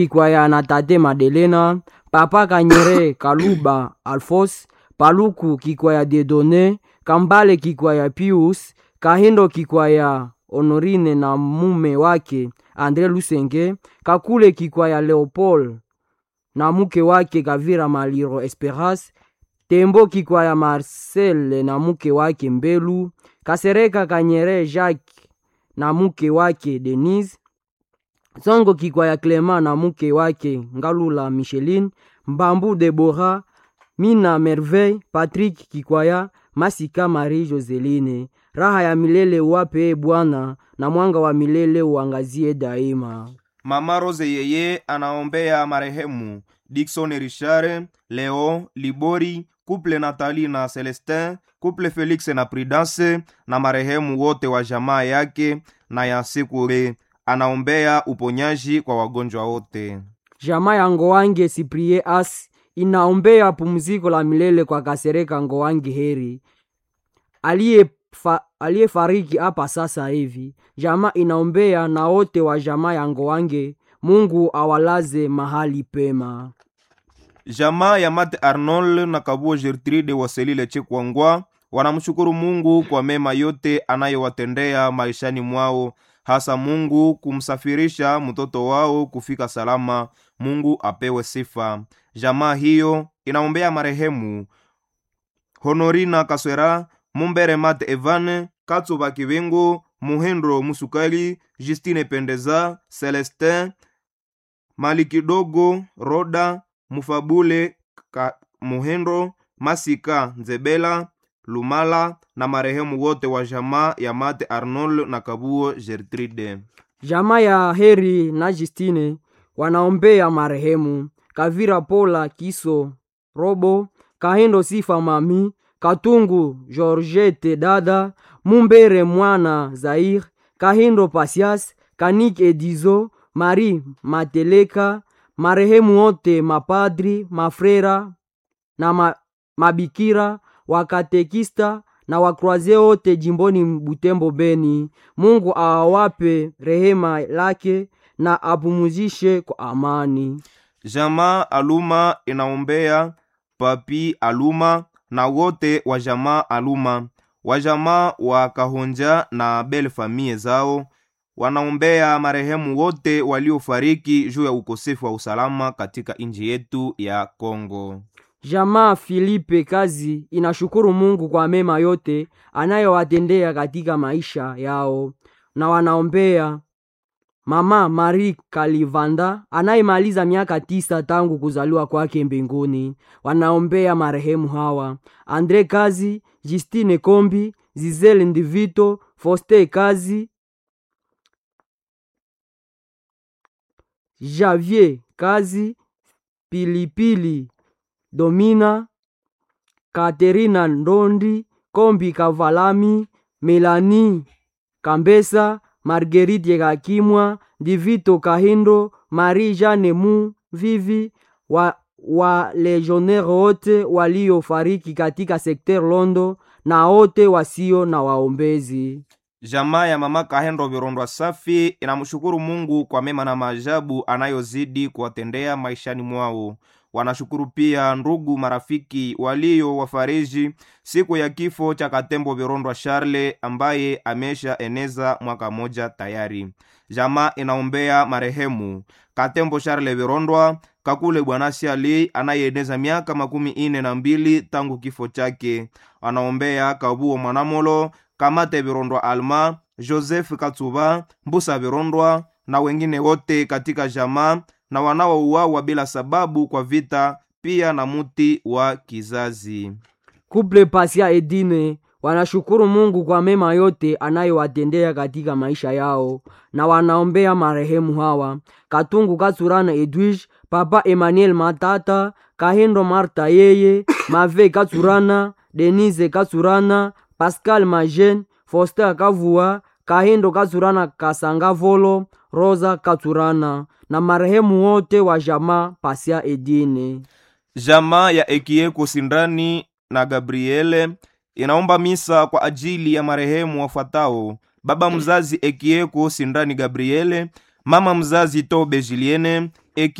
kikwaya na tate madelena papa kanyere kaluba alfos paluku kikwaya dedone kambale kikwaya pius kahindo kikwaya honorine na mume wake andre lusenge kakule kikwaya leopold na mke wake kavira maliro esperance tembo kikwaya marcel na mke wake mbelu kasereka kanyere jacques na mke wake denise zongo kikwaya clema na mke wake ngalula micheline mbambu debora mina merveille patrik kikwaya masika marie joseline raha ya milele uwape bwana na mwanga wa milele uangazie daima mama rose yeye anaombea marehemu dikson richard leo libori kuple natali na celestin kuple felix na prudence na marehemu wote wa jamaa yake na ya sekure anaombea uponyaji kwa wagonjwa wote jamaa ya ngowange siprie as inaombea pumziko la milele kwa kasereka ngowange heri aliyefariki fa, hapa sasa hivi jamaa inaombea na wote wa jamaa ya ngowange mungu awalaze mahali pema jamaa ya mate arnold na kabuo gertrude waselile chekwangwa wanamshukuru mungu kwa mema yote anayowatendea maishani mwao hasa mungu kumsafirisha mtoto wao kufika salama mungu apewe sifa jamaa hiyo inaombea marehemu honorina kaswera mumbere mate evane katsuba kivingu muhendro musukali justine pendeza celestin mali kidogo roda mufabule ka, muhendro masika nzebela lumala na marehemu wote wa jamaa ya mate arnold na kabuo gertrude jamaa ya heri na justine wanaombea marehemu kavira pola kiso robo kahindo sifa mami katungu georgette dada mumbere mwana zair kahindo pasias kanik edizo mari mateleka marehemu wote mapadri mafrera na ma, mabikira wakatekista na wakroaze wote jimboni butembo beni mungu awape rehema lake na apumuzishe kwa amani jamaa aluma inaombea papi aluma na wote wa jamaa aluma wajamaa wa kahonja na bel famie zao wanaombea marehemu wote waliofariki juu ya ukosefu wa usalama katika nchi yetu ya kongo jamaa filipe kazi inashukuru mungu kwa mema yote anayowatendea katika maisha yao na wanaombea mama marie kalivanda anayemaliza miaka tisa tangu kuzaliwa kwake mbinguni wanaombea marehemu hawa andre kazi justine kombi zizele ndivito foste kazi javier kazi pilipili domina katerina ndondi kombi kavalami melani kambesa margerite kakimwa divito kahindo marie jane mu vivi wa, wa legionnaire wote waliofariki katika sekter londo na wote wasio na waombezi jamaa ya mama kahendo virondwa safi inamshukuru mungu kwa mema na maajabu anayozidi kuwatendea maishani mwao wanashukuru pia ndugu marafiki walio wafariji siku ya kifo cha katembo virondwa charle ambaye amesha eneza mwaka moja tayari jamaa inaombea marehemu katembo charle virondwa kakule bwana siali anayeeneza miaka makumi ine na mbili tangu kifo chake anaombea kabuo mwanamolo kamate virondwa alma joseph katsuba mbusa virondwa na wengine wote katika jamaa na wanaouawa bila sababu kwa vita pia na muti wa kizazi kuple pasia edine wanashukuru mungu kwa mema yote anayowatendea katika maisha yao na wanaombea marehemu hawa katungu katsurana edwige papa emmanuel matata kahindo marta yeye mave katsurana denise katsurana pascal majen foster kavua kahindo katsurana kasanga volo rosa katsurana na marehemu wote wa jamaa pasia edine jamaa ya ekieko sindani na gabriele inaomba misa kwa ajili ya marehemu wafuatao baba mzazi ekieko sindani gabriele mama mzazi tobe juliene